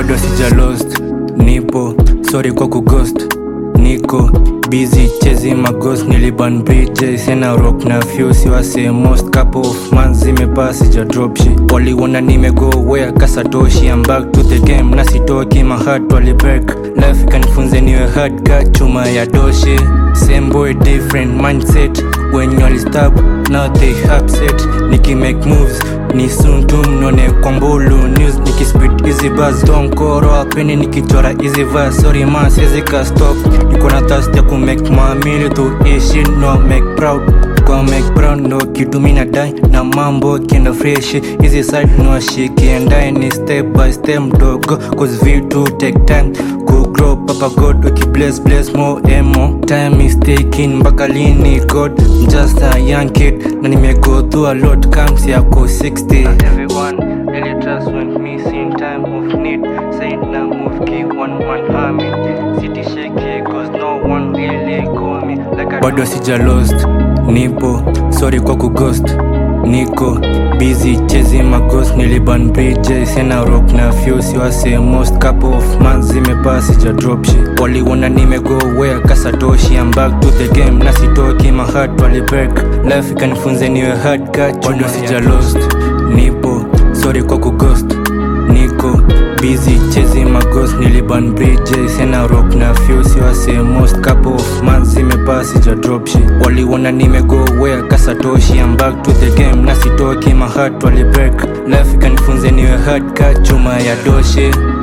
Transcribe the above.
bado sija lost nipo sorry kwa kughost niko busy chezi magos niliban bj sena rock na fuse wase most couple of months zimepaa sija drop shit waliona nimego where kasatoshi I'm back to the game na sitoki my heart walibreak life ikanifunze niwe hard ka chuma ya doshi same boy different mindset when you stop now they upset niki make moves ni soon tu mnone kwa mbulu news nikispit easy buzz donkoro apeni nikichora easy verse sorry man siwezi ka stop niko na thirst ya ku make mamili tu ishi no make proud kwa make proud no kitu mina dai na mambo kienda fresh easy side no shikiendae ni step by step mdogo cause vitu take time ku grow papa god uki bless bless more emo time is taking mpaka lini god I'm just a young kid na nimego through a lot comes yako 60 Not everyone really trust when me in time of need say na move ki one man army city shake cause no one really call me like I bado sija lost nipo sorry kwa kughost niko busy chezi magos niliban bj sena rock na fuse wase most couple of months zimepaa sija drop shit waliona nimego where kasatoshi I'm back to the game na sitoki my heart walibreak life ikanifunze niwe hard ka bado sija lost nipo sorry kwa kughost niko busy chezi magos niliban bj sena rock na fuse wase most couple of months zimepaa sija drop shit waliona nimego where kasatoshi I'm back to the game na sitoki my heart walibreak life ikanifunze niwe hard ka chuma ya doshi